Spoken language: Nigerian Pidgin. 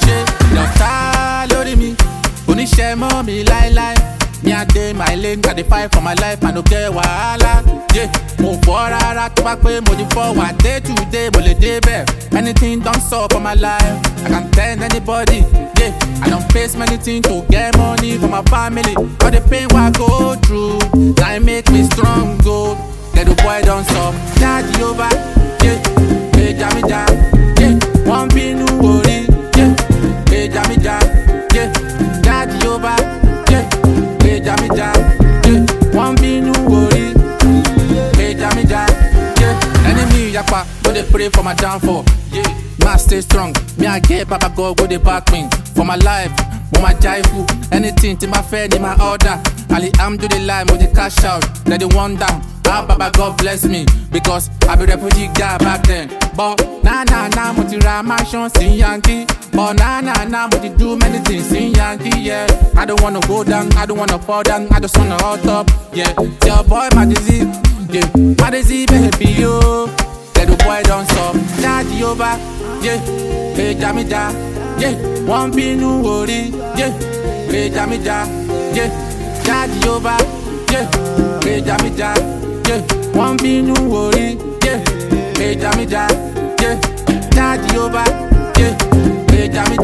ṣe lọ́tà lórí mi oníṣẹ́ mọ́ mi láéláé ní adé my lane i dey fight for my life i no get wàhálà yeah. mo fọ́ rárá tó bá pé mo ti fọ́ wà day to day mo lè dé bẹ́ẹ̀ anything don sup for my life i can tell anybody yeah. i don face many things to get money for my family all the pain wey i go through na im make me strong o ghetto boy don sup daddy over yeah. gbèjà mi jà yeah. wọ́n bínú orí yeah. gbèjà mi jà yeah. daddy over yeah. gbèjà mi jà yeah. wọ́n bínú orí gbèjà mi jà yeah. enemy yapa no dey pray for my downfall yeah. ma stay strong me i get baba god go dey back me for my life mo ma jaifu anything tí ma fẹ́ ni ma order alihamdulilayi mo dey cash out dem dey wonder how baba god bless me because i be refugee guy back then but na na na mo ti ra mansion sí yankee but na na na mo ti do many things sí yankee yeah i don't wanna go down i don't wanna fall down i just wanna hot up yeah tell boy my disease yeah my disease baby yo ghetto boy don sup daddy over yeah gbèjà mi jà yeah wọ́n bínú orí yeah gbèjà mi jà yeah daddy over yeah gbèjà mi jà yeah wọ́n bínú orí yeah gbèjà mi jà yeah daddy over yeah gbèjà mi